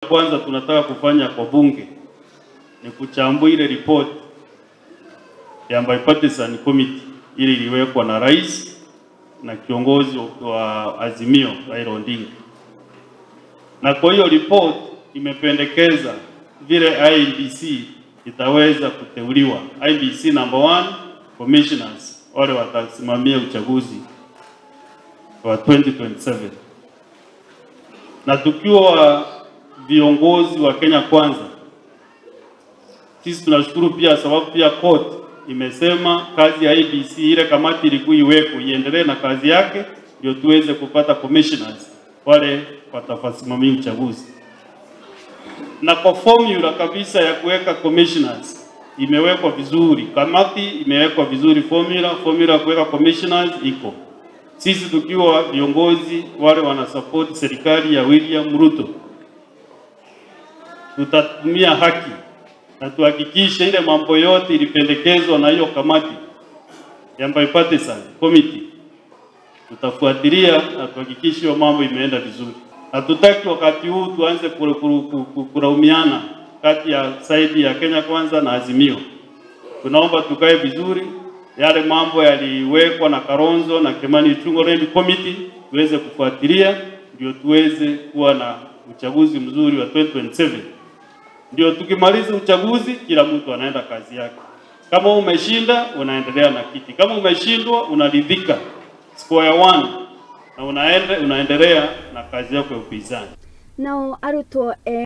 Kwanza tunataka kufanya kwa bunge ni kuchambua ile report ya bipartisan committee ili iliwekwa na rais na kiongozi wa Azimio Raila Odinga, na kwa hiyo report imependekeza vile IEBC itaweza kuteuliwa, IEBC number one commissioners wale watasimamia uchaguzi wa 2027 na tukiwa viongozi wa Kenya Kwanza, sisi tunashukuru pia, sababu pia court imesema kazi ya IEBC ile kamati ilikuwa iweko iendelee na kazi yake, ndio tuweze kupata commissioners wale watafasimamia uchaguzi. Na kwa formula kabisa ya kuweka commissioners imewekwa vizuri, kamati imewekwa vizuri, formula formula ya kuweka commissioners iko sisi tukiwa viongozi wale wanasupport serikali ya William Ruto, tutatumia haki na tuhakikishe ile mambo yote ilipendekezwa na hiyo kamati ya bipartisan committee, tutafuatilia na tuhakikishe hiyo mambo imeenda vizuri. Hatutaki wakati huu tuanze kulaumiana kati ya saidi ya Kenya Kwanza na Azimio. Tunaomba tukae vizuri yale mambo yaliwekwa na Karonzo na Kimani Ichung'wah Committee tuweze kufuatilia, ndio tuweze kuwa na uchaguzi mzuri wa 2027. Ndio tukimaliza uchaguzi, kila mtu anaenda kazi yake. Kama umeshinda unaendelea na kiti, kama umeshindwa unaridhika square one, na unaende, unaendelea na kazi yako ya upinzani. nao arutwo